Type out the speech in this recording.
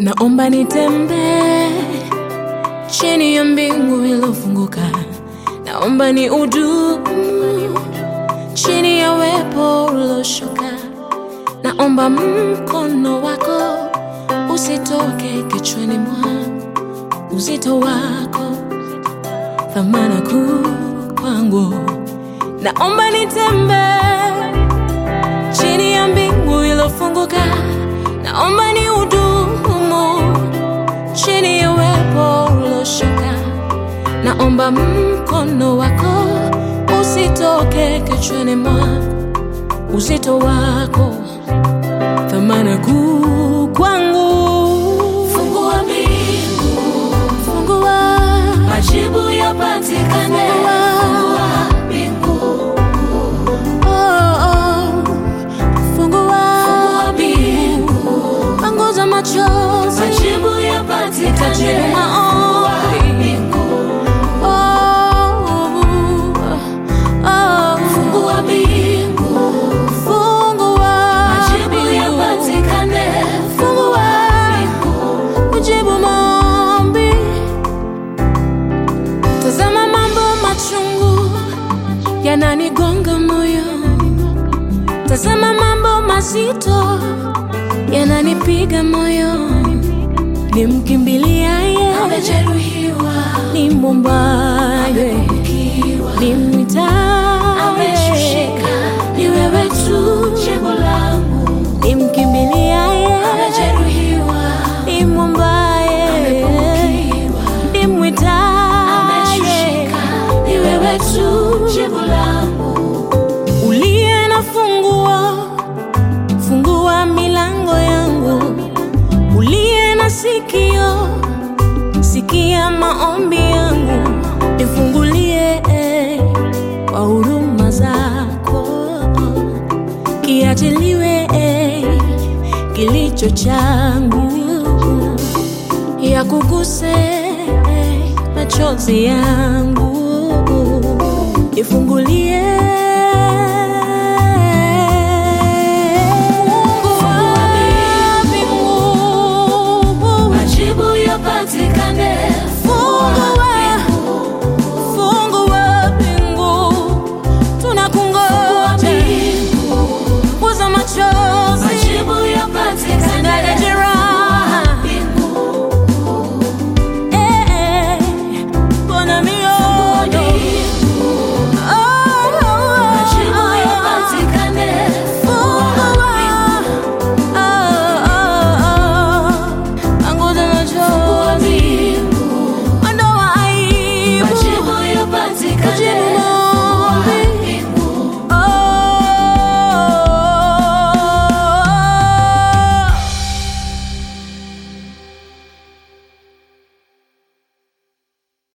Naomba nitembee chini ya mbingu iliyofunguka. Naomba ni udumu chini ya wepo ulioshuka. Naomba mkono wako usitoke kichwani mwangu, uzito wako thamana kuu kwangu. Naomba nitembee chini ya mbingu iliyofunguka. Naomba ni udumu chini ya wepo ulioshuka. Naomba mkono wako usitoke kichwani mwangu, uzito wako thamana kuu kwangu. Fungua mbingu, Fungua, majibu yapatikane. Fungua mbingu, oh, oh. Fungua, fungua mbingu, panguza machozi, majibu tajibu yapatikane. maombi. Mbingu, Oh, oh. fungua mbingu, Fungua, majibu yapatikane. Fungua, ujibu maombi. Tazama mambo machungu yananigonga moyo, tazama mambo mazito yananipiga moyo. Nimkimbiliaye Amejeruhiwa, nimwombaye, ukiwa nimwitaye, ameshushika, ni wewe tu jibu langu. nimkimbiliaye, Amejeruhiwa, nimwombaye, ukiwa nimwitaye. ameshushika, ni wewe tu jibu langu. uliye na funguo, fungua milango yangu. Uliye na sikio, sikia maombi yangu. Nifungulie eh, kwa huruma zako, kiachiliwe eh, kilicho changu, ya kuguse eh, machozi yangu, nifungulie Majibu yapatikane.